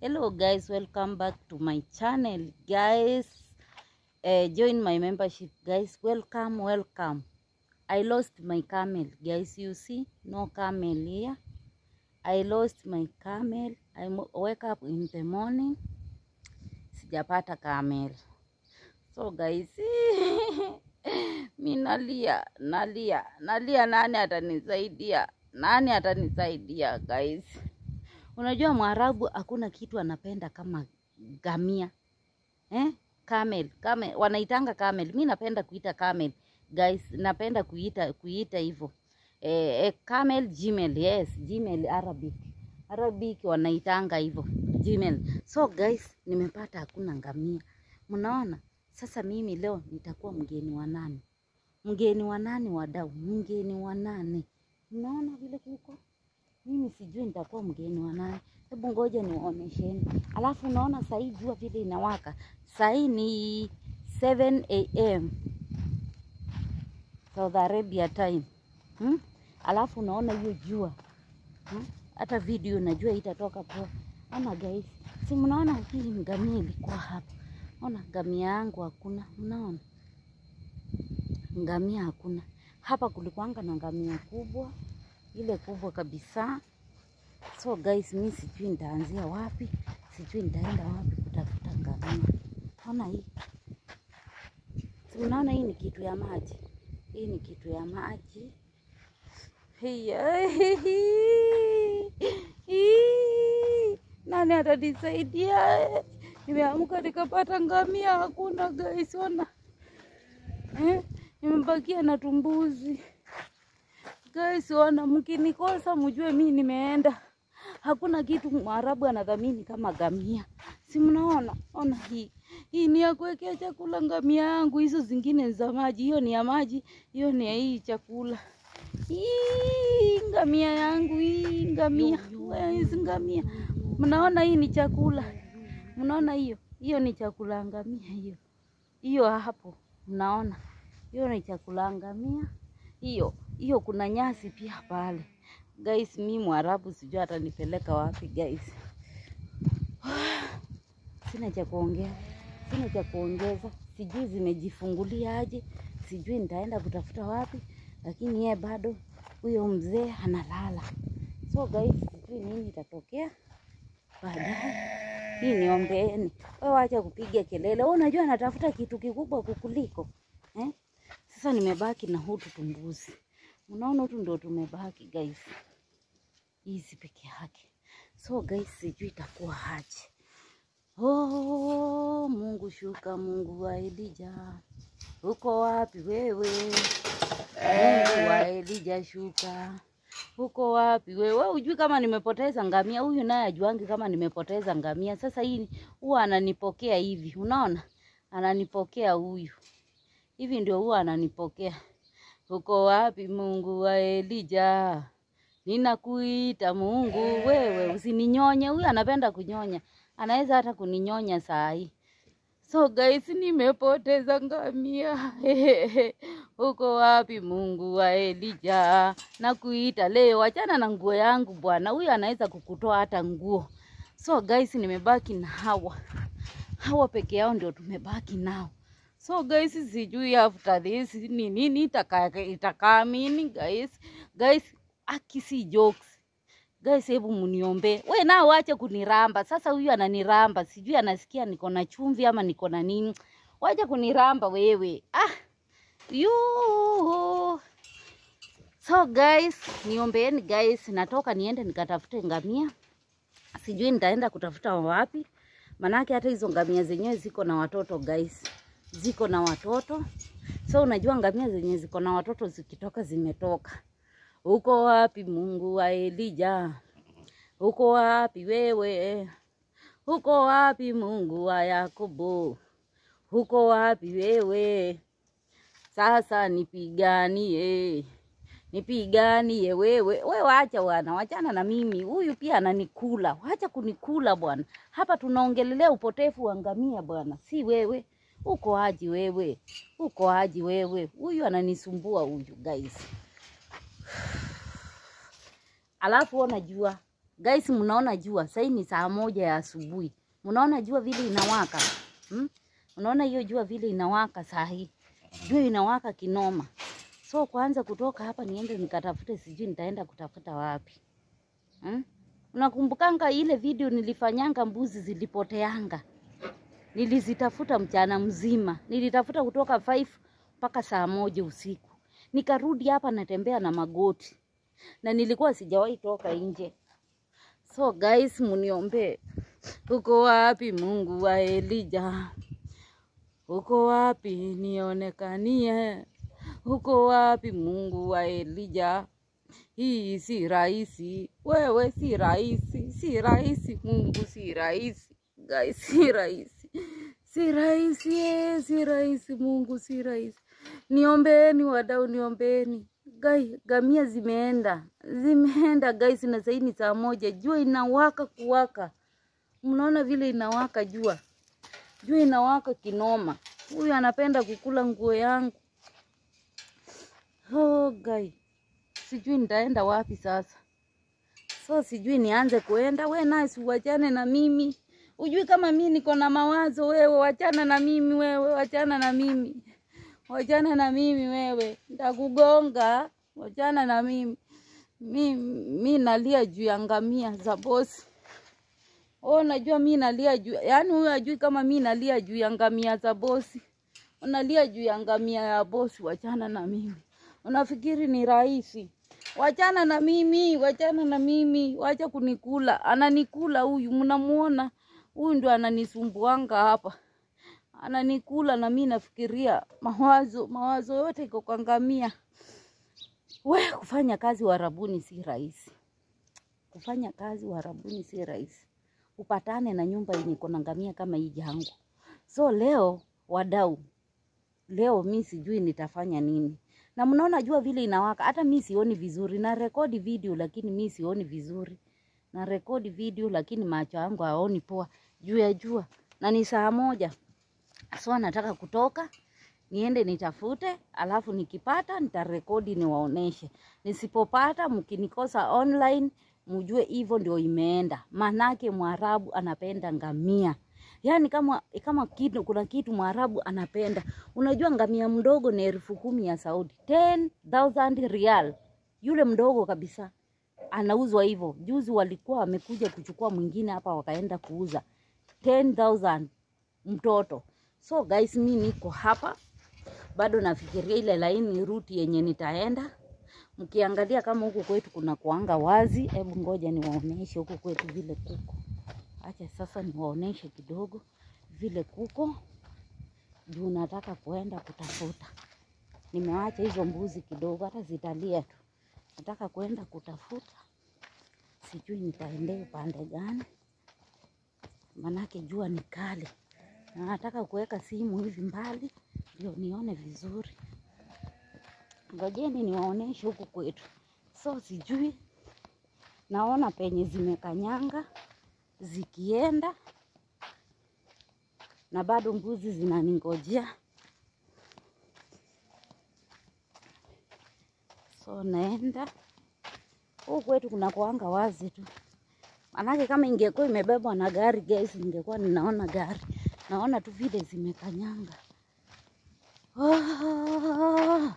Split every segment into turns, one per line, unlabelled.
hello guys welcome back to my channel guys uh, join my membership guys welcome welcome i lost my camel guys you see no camel here i lost my camel i mo- wake up in the morning sijapata camel so guys mi nalia nalia nalia nani atanisaidia nani atanisaidia guys Unajua Mwarabu hakuna kitu anapenda kama gamia eh? Camel, camel wanaitanga camel. Mi napenda kuita camel guys, napenda kuita kuita hivyo eh, eh, camel Gmail, yes Gmail Arabic Arabic wanaitanga hivyo Gmail. So guys, nimepata hakuna ngamia, mnaona sasa. Mimi leo nitakuwa mgeni wa nani? Mgeni wa nani wadau? Mgeni wa nani? Mnaona vile kuko mimi sijui nitakuwa mgeni wa nani. Hebu ngoja niwaonesheni. Alafu unaona sahii jua vile inawaka, sahii ni 7 am Saudi Arabia time hmm? Alafu unaona hiyo jua hmm? Hata video najua itatoka poa. Ona guys, si mnaona hii ngamia ilikuwa hapa. Ona ngamia yangu hakuna, mnaona ngamia hakuna hapa. Kulikuwanga na ngamia kubwa ile kubwa kabisa. So guys, mi sijui nitaanzia wapi, sijui nitaenda wapi kutafuta ngamia. Ona hii, si unaona hii ni kitu ya maji, hii ni kitu ya maji. Hiya, hii. Nani atanisaidia? Nimeamka nikapata ngamia hakuna guys, ona eh? Nimebakia na tumbuzi Guys, wana mkinikosa mjue mi nimeenda. Hakuna kitu Mwarabu anadhamini kama gamia, si mnaona? Ona hii hii ni ya kuwekea chakula ngamia yangu, hizo zingine ni za maji. Hiyo ni ya maji, hiyo ni ya hii chakula. Hii ngamia yangu, hii ngamia, Wewe, hizi ngamia, mnaona hii ni chakula, mnaona hiyo, hiyo ni chakula ya ngamia, hiyo hiyo hapo, mnaona hiyo ni chakula ya ngamia hiyo hiyo kuna nyasi pia pale guys. Mi Mwarabu sijui atanipeleka wapi guys. Sina cha kuongea, sina cha kuongeza, sijui zimejifungulia aje, sijui nitaenda kutafuta wapi, lakini yeye bado huyo mzee analala. So guys, sijui nini itatokea baadaye. Hii niombeeni, wewe wacha kupiga kelele. Wewe unajua natafuta kitu kikubwa kukuliko eh? Sasa nimebaki na hutu tumbuzi, unaona, hutu ndio tumebaki guys, hizi peke yake. So guys, sijui itakuwa aje. Oh, Mungu shuka, Mungu wa Elija, uko wapi wewe? Mungu wa Elija shuka, uko wapi wewe? Wewe hujui kama nimepoteza ngamia? Huyu naye ajuangi kama nimepoteza ngamia. Sasa hii huwa ananipokea hivi, unaona, ananipokea huyu hivi ndio huwa ananipokea. Uko wapi Mungu wa Elija? Ninakuita Mungu, wewe usininyonye. Huyu anapenda kunyonya, anaweza hata kuninyonya saa hii. So guys, nimepoteza ngamia. Uko wapi Mungu wa Elija? Nakuita leo, achana na nguo yangu bwana. Huyu anaweza kukutoa hata nguo. So guys, nimebaki na hawa hawa peke yao ndio tumebaki nao. So guys, sijui after this ni nini itaka itakaa mini guys. Guys, aki si jokes. Guys, hebu mniombe. We nao wache kuniramba. Sasa huyu ananiramba. Sijui anasikia niko na chumvi ama niko na nini. Wacha kuniramba wewe. Ah. Yoo. So guys, niombeeni guys, natoka niende nikatafute ngamia. Sijui nitaenda kutafuta wapi. Manake hata hizo ngamia zenyewe ziko na watoto guys ziko na watoto. So unajua ngamia zenye ziko na watoto zikitoka zimetoka. Uko wapi Mungu wa Elija? Uko wapi wewe? Uko wapi Mungu wa Yakobo? Uko wapi wewe? Sasa nipiganie, nipiganie wewe. We wacha bwana, wachana na mimi. Huyu pia ananikula, wacha kunikula bwana. Hapa tunaongelelea upotefu wa ngamia bwana, si wewe. Uko aji wewe? Uko aji wewe? Huyu ananisumbua huyu guys. Alafu unajua Guys, mnaona jua sasa ni saa moja ya asubuhi. Mnaona jua vile inawaka hmm? Unaona hiyo jua vile inawaka saa hii, jua inawaka kinoma. So kwanza kutoka hapa niende nikatafute, sijui nitaenda kutafuta wapi hmm? Unakumbukanga ile video nilifanyanga mbuzi zilipoteanga, nilizitafuta mchana mzima, nilitafuta kutoka 5 mpaka saa moja usiku, nikarudi hapa natembea na magoti na nilikuwa sijawahi toka nje. So guys, muniombee. Uko wapi Mungu wa Elija? Uko wapi nionekanie? Uko wapi Mungu wa Elija? Hii si rahisi, wewe si rahisi, si rahisi Mungu, si rahisi guys, si rahisi, si rahisi, eh, si rahisi Mungu, si rahisi. Niombeeni wadau, niombeeni gai. Gamia zimeenda, zimeenda guys, na sasa ni saa moja, jua inawaka kuwaka. Mnaona vile inawaka jua, jua inawaka kinoma. Huyu anapenda kukula nguo yangu. Oh, gai, sijui nitaenda wapi sasa. So sijui nianze kuenda. We naye si uachane na mimi, ujui kama mi niko na mawazo. Wewe wachana na mimi, wewe wachana na mimi, wachana na mimi wewe, ntakugonga. Wachana na mimi, mi, mi nalia juu ya ngamia za bosi. Oh, najua mi nalia juu, yaani huyo ajui kama mi nalia juu ya ngamia za bosi. Unalia juu ya ngamia ya bosi, wachana na mimi. Unafikiri ni rahisi? Wachana na mimi, wachana na mimi, wacha kunikula. Ananikula huyu, mnamuona huyu ndio ananisumbuanga hapa, ananikula na mi nafikiria mawazo, mawazo yote iko kwa ngamia. We, kufanya kazi Uarabuni si rahisi, kufanya kazi Uarabuni si rahisi. Upatane na nyumba yenye iko na ngamia kama hii jangu. So leo wadau, leo mi sijui nitafanya nini, na mnaona jua vile inawaka, hata mi sioni vizuri. Na rekodi video lakini mi sioni vizuri, na rekodi video lakini macho yangu haoni poa juu ya jua, na ni saa moja. So nataka kutoka niende nitafute, alafu nikipata nitarekodi niwaoneshe. Nisipopata mkinikosa online, mjue hivyo ndio imeenda. Manake Mwarabu anapenda ngamia, yaani kama kama kitu, kuna kitu Mwarabu anapenda. Unajua ngamia mdogo ni elfu kumi ya Saudi, 10,000 rial, yule mdogo kabisa anauzwa hivyo. Juzi walikuwa wamekuja kuchukua mwingine hapa, wakaenda kuuza 10,000 mtoto. So guys, mi niko hapa bado nafikiria ile laini ruti yenye nitaenda. Mkiangalia kama huku kwetu kuna kuanga wazi, hebu ngoja niwaoneshe huku kwetu vile kuko. Acha sasa niwaoneshe kidogo vile kuko, juu nataka kuenda kutafuta. Nimewacha hizo mbuzi kidogo, hata zitalia tu. Nataka kuenda kutafuta, sijui nitaendea upande gani, manake jua ni kali na nataka kuweka simu hivi mbali ndio nione vizuri. Ngojeni niwaoneshe huku kwetu. So sijui, naona penye zimekanyanga zikienda, na bado mbuzi zinaningojea. So naenda huku kwetu kuna kuanga wazi tu, manake kama ingekuwa imebebwa na gari guys, ningekuwa ninaona gari naona tu vile zimekanyanga. Ah!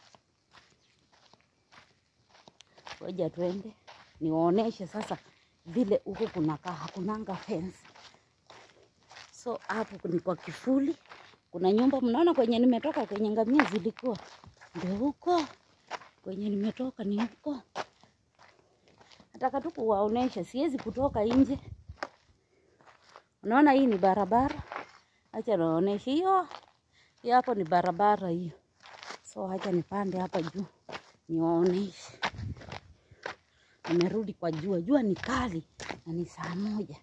Ngoja twende niwaoneshe sasa vile huku kunakaa, hakunanga fence. So hapo ni kwa kifuli, kuna nyumba. Mnaona kwenye nimetoka, kwenye ngamia zilikuwa, ndio huko kwenye nimetoka, ni huko. Nataka tu kuwaonesha, siwezi kutoka nje. Unaona hii ni barabara, acha naonesha hiyo hiyo, hapo ni barabara hiyo. So acha nipande hapa juu niwaoneshe. Nimerudi kwa jua, jua ni kali na ni saa moja.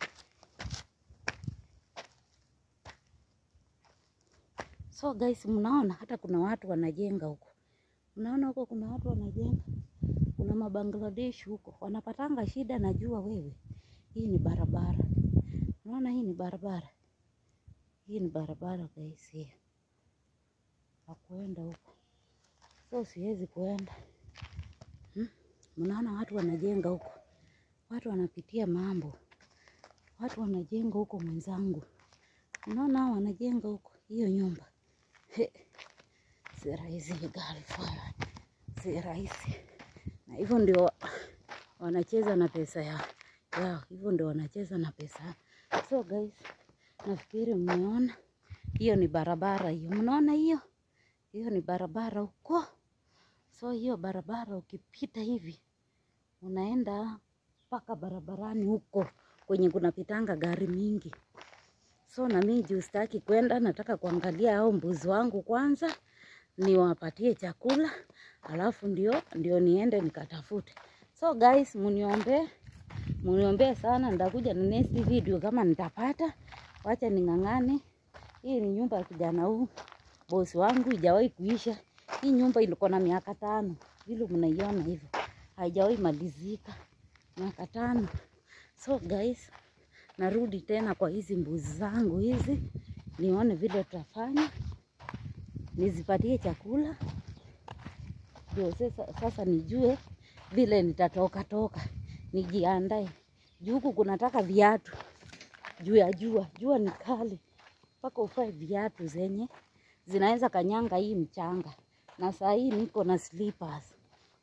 So guys, mnaona hata kuna watu wanajenga huko, mnaona huko kuna watu wanajenga, kuna mabangladesh huko wanapatanga shida na jua. Wewe, hii ni barabara Unaona, hii ni barabara, hii ni barabara guys, hii hakuenda huko, so siwezi kuenda hmm? Mnaona watu wanajenga huko, watu wanapitia mambo, watu wanajenga huko mwenzangu. Unaona hao wanajenga huko hiyo nyumba. He, si rahisi Galfire, si rahisi. Na hivyo ndio wanacheza na pesa ya yao, hivyo ndio wanacheza na pesa. So guys, nafikiri mmeona hiyo ni barabara hiyo, mnaona hiyo hiyo ni barabara huko. So hiyo barabara ukipita hivi unaenda mpaka barabarani huko kwenye kunapitanga gari mingi. So na mimi juu sitaki kwenda, nataka kuangalia hao mbuzi wangu kwanza, niwapatie chakula, alafu ndio ndio niende nikatafute. So guys, muniombee muniombee sana, nitakuja na next video kama nitapata. Wacha ning'ang'ane. Hii ni nyumba ya kijana huu bosi wangu, ijawahi kuisha. Hii nyumba ilikuwa na miaka tano, vile mnaiona hivyo, haijawahi malizika miaka tano. So guys, narudi tena kwa hizi mbuzi zangu hizi, nione vile tutafanya, nizipatie chakula ndio sasa, sasa nijue vile nitatoka toka, nijiandae juu huku kunataka viatu juu ya jua. Jua ni kali, mpaka ufae viatu zenye zinaweza kanyanga hii mchanga, na saa hii niko na slippers.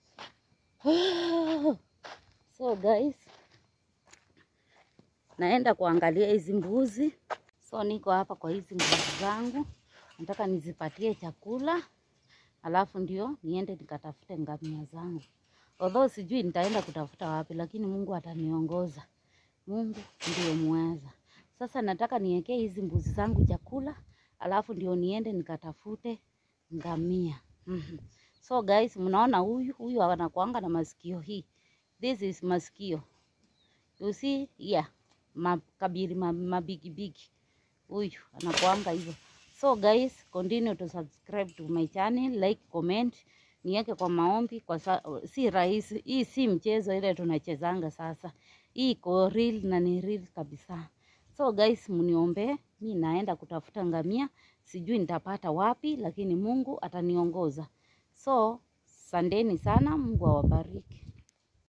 So guys, naenda kuangalia hizi mbuzi. So niko hapa kwa hizi mbuzi zangu, nataka nizipatie chakula, alafu ndio niende nikatafute ngamia zangu. Although sijui nitaenda kutafuta wapi, lakini Mungu ataniongoza. Mungu ndio muweza. Sasa nataka niwekee hizi mbuzi zangu chakula, alafu ndio niende nikatafute ngamia. Mhm. So guys, mnaona huyu huyu anakuanga na masikio hii. This is masikio. You see? Yeah. Makabiri ma- mabigi bigi. Huyu anakuanga hivyo. So guys, continue to subscribe to my channel, like, comment, niweke kwa maombi kwa sa si rahisi. Hii si mchezo ile tunachezanga sasa. Hii iko real na ni real kabisa. So guys, mniombee, mi naenda kutafuta ngamia, sijui nitapata wapi, lakini Mungu ataniongoza. So, sandeni sana, Mungu awabariki.